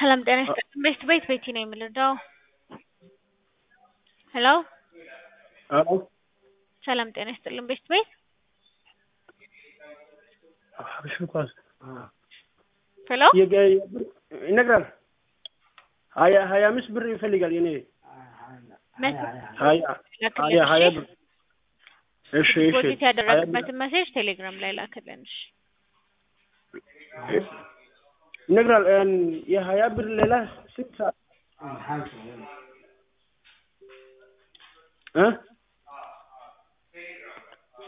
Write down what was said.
ሰላም ጤና ይስጥልኝ። ቤት ቤት ቤቲ ነው የምልደው። ሄሎ አሎ ሰላም ጤና ይስጥልኝ። ቤት ቤት ሀበሻ ኳስ ሄሎ የገ- የብር- ይነግራል ሀያ ሀያ አምስት ብር ይፈልጋል የኔ መስ ሀያ ሀያ ሀያ ብር እሺ እሺ ዲፖዚት ሀያ ብር ያደረግበትን መሴጅ ቴሌግራም ላይ ላክልን። እሺ ይነግራል እን የሀያ ብር ሌላ ስንት ሰዓት እ